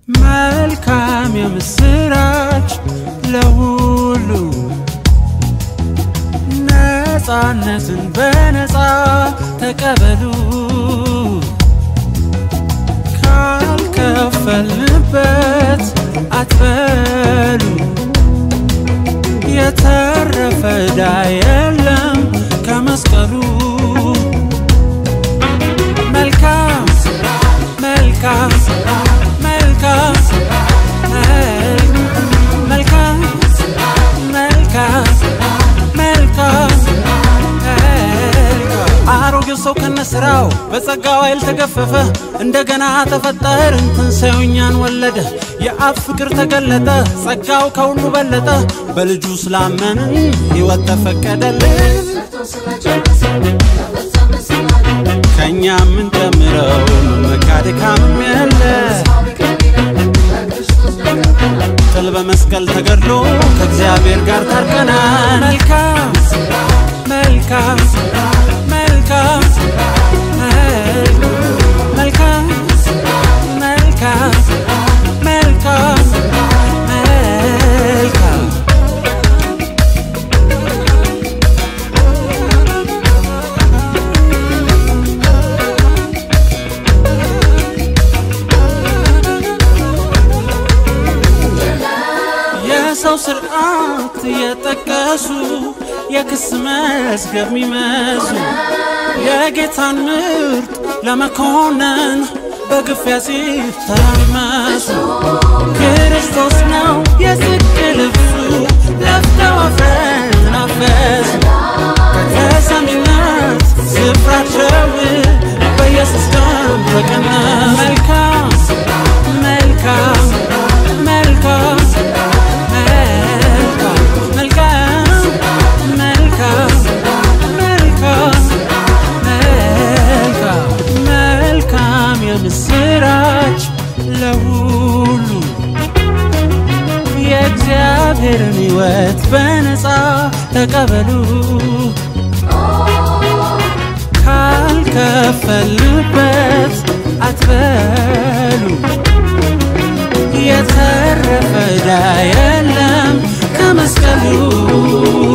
መልካም የምስራች ለሁሉ ነፃነትን በነፃ ተቀበሉ ካልከፈልንበት አትበሉ የተረፈ ዕዳ የለም ከመስቀሉ መልካም መልካም መልካም መልካም መልካም መልካም አሮጌው ሰው ከነስራው በጸጋው ኃይል ተገፈፈ፣ እንደገና ተፈጠርን፣ ትንሣኤው እኛን ወለደ። የአብ ፍቅር ተገለጠ፣ ጸጋው ከሁሉ በለጠ። በልጁ ስላመንን ሕይወት ተፈቀደልን። ከእኛ የምንጨምረው መካድካምም የለ ጥል በመስቀል ተገድሎ ከእግዚአብሔር ጋር ታርቀናል። መልካም መልካም መልካም መልካም መልካም መልካም መልካም የሰው ስርዓት የጠቀሱ የክስ መዝገብ ሚመዙ የጌታን ምርጥ ለመኮነን በግፊያ ሲተራመሱ ክርስቶስ ነው የጽድቅ ልብሱ ለፍተው አፍረን አፈሱ ከተሰሚነት ስፍራቸውን በኢየሱስ ደም ተቀነሱ መልካም መልካም መልካም መልካም መልካም መልካም መልካም መልካም መልካም የምስራች ለሁሉ የእግዚአብሔርን ሕይወት በነፃ ተቀበሉ ካልከፈልበት አትበሉ የተረፈ ዕዳ የለም ከመስቀሉ